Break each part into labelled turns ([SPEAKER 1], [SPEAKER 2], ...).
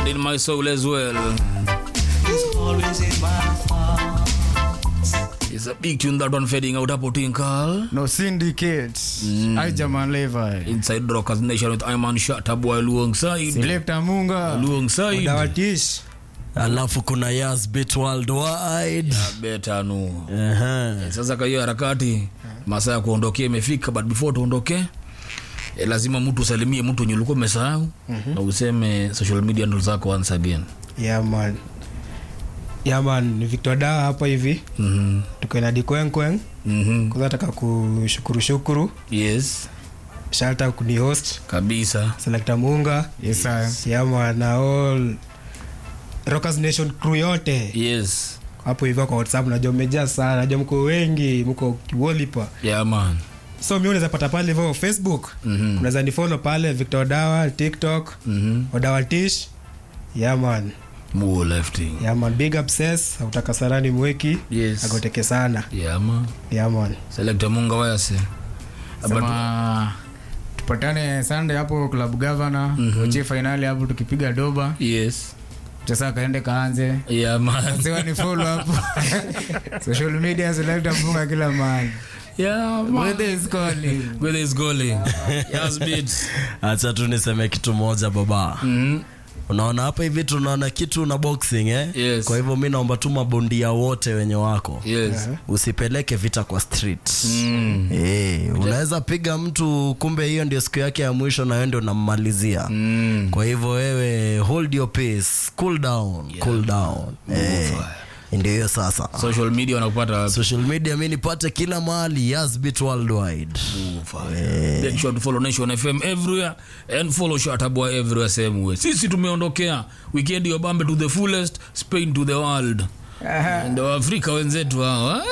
[SPEAKER 1] and in my soul as well. It's a big tune that one fading out hapo Tinkal.
[SPEAKER 2] no syndicates mm. aijaman levi
[SPEAKER 1] Inside Rockers Nation with Iman Shatabwa alongside.
[SPEAKER 2] selecta munga
[SPEAKER 1] Alongside.
[SPEAKER 3] dawatish
[SPEAKER 4] alafu kuna Yas Beat Worldwide.
[SPEAKER 1] Beta no.
[SPEAKER 4] Ehe.
[SPEAKER 1] Sasa kwa hiyo harakati masaa ya kuondokea imefika, but before tuondoke eh, lazima mtu usalimie mtu wenye ulikuwa umesahau na useme social media ndo zako once again.
[SPEAKER 3] yaman yaman ni victor dawa hapa hivi
[SPEAKER 1] Mhm.
[SPEAKER 3] tuko na dikwenkweng
[SPEAKER 1] Mhm.
[SPEAKER 3] kwanza nataka kushukuru shukuru
[SPEAKER 1] Yes,
[SPEAKER 3] shalta kuni host
[SPEAKER 1] kabisa.
[SPEAKER 3] selekta munga
[SPEAKER 2] yesa
[SPEAKER 3] yaman na all rockers nation crew yote
[SPEAKER 1] Yes.
[SPEAKER 3] hapo hivyo kwa whatsapp najua mmejaa sana najua mko wengi mko kiwolipa
[SPEAKER 1] Yeah man.
[SPEAKER 3] so mi unaweza pata pale hivyo facebook
[SPEAKER 1] Mhm.
[SPEAKER 3] unaweza nifolo pale victor dawa tiktok
[SPEAKER 1] Mhm.
[SPEAKER 3] odawatish yaman
[SPEAKER 1] More lifting.
[SPEAKER 3] yaman big upses autaka sarani mweki
[SPEAKER 1] Yes.
[SPEAKER 3] agoteke sana
[SPEAKER 1] Yeah man.
[SPEAKER 3] yaman
[SPEAKER 1] Select Munga wayase.
[SPEAKER 2] sema tupatane sunday hapo club governor mm-hmm. uche fainali hapo tukipiga doba
[SPEAKER 1] Yes.
[SPEAKER 2] sasa kaende kaanze
[SPEAKER 1] Yeah man.
[SPEAKER 2] sewa ni follow hapo social media selecta munga kila mahali
[SPEAKER 1] Yeah man.
[SPEAKER 2] weather is calling
[SPEAKER 1] Where is going? Yes beat.
[SPEAKER 4] Acha tu niseme kitu moja baba.
[SPEAKER 1] Mhm.
[SPEAKER 4] Unaona hapa hivi tunaona kitu na boxing eh?
[SPEAKER 1] Yes.
[SPEAKER 4] Kwa hivyo mi naomba tu mabondia wote wenye wako
[SPEAKER 1] Yes.
[SPEAKER 4] usipeleke vita kwa street
[SPEAKER 1] Mm.
[SPEAKER 4] Eh, unaweza piga mtu kumbe hiyo ndio siku yake ya mwisho na wewe ndio unammalizia
[SPEAKER 1] Mm.
[SPEAKER 4] kwa hivyo wewe hold your pace cool down cool down eh, ndio hiyo sasa
[SPEAKER 1] Social media wanakupata wapi?
[SPEAKER 4] social media mi nipate kila mahali Yazbit worldwide
[SPEAKER 1] Make sure to follow Nation FM everywhere and follow Shatabwa everywhere same way. Sisi tumeondokea weekend ya Bambe to the fullest, Spain to the world. Ndio Afrika wenzetu hawa.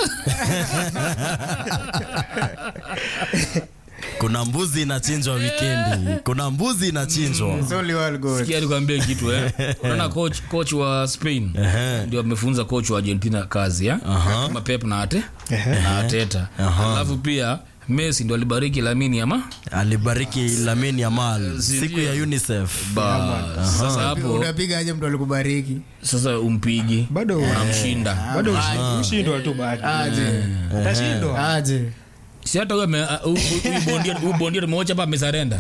[SPEAKER 4] kuna mbuzi inachinjwa wikendi kuna mbuzi inachinjwa
[SPEAKER 2] It's only one goal.
[SPEAKER 1] Sikia nikwambie kitu eh. Unaona coach coach wa Spain ndio amefunza coach wa Argentina kazi ya. Kama Pep na Ate na Ateta. Alafu pia Messi ndio alibariki Lamine ama
[SPEAKER 4] alibariki Lamin Yamal siku ya UNICEF
[SPEAKER 1] ba. Sasa hapo
[SPEAKER 2] unapiga aje mtu alikubariki
[SPEAKER 1] sasa umpigi
[SPEAKER 3] bado
[SPEAKER 1] unamshinda.
[SPEAKER 3] bado ushindwa tu bado tashindwa
[SPEAKER 2] aje
[SPEAKER 1] si hata huyo ame- uh, huyu- huyu bondia- huyu bondia tumeocha hapa amesarenda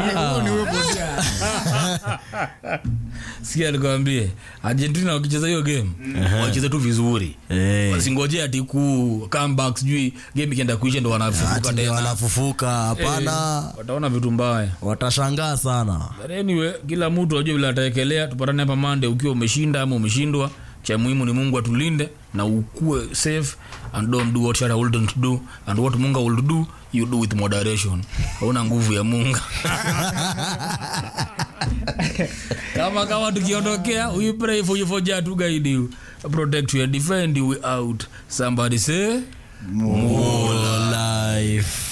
[SPEAKER 1] sikia nikwambie argentina wakicheza hiyo game wacheze tu vizuri
[SPEAKER 4] Eh.
[SPEAKER 1] wasingoje ati ku comeback sijui game ikienda kuisha ndo wanafufuka
[SPEAKER 4] Ati ndio
[SPEAKER 1] tena
[SPEAKER 4] wanafufuka hapana
[SPEAKER 1] wataona vitu mbaya
[SPEAKER 4] watashangaa sana
[SPEAKER 1] But anyway kila mtu ajue vile ataekelea tupatane hapa mande ukiwa umeshinda ama umeshindwa cha muhimu ni mungu atulinde na ukue safe and don't do what Shatta wouldn't do and what munga will do you do with moderation hauna nguvu ya munga kama kama tukiondokea we pray for you for Jah to guide you protect you and defend you we out somebody say
[SPEAKER 4] More life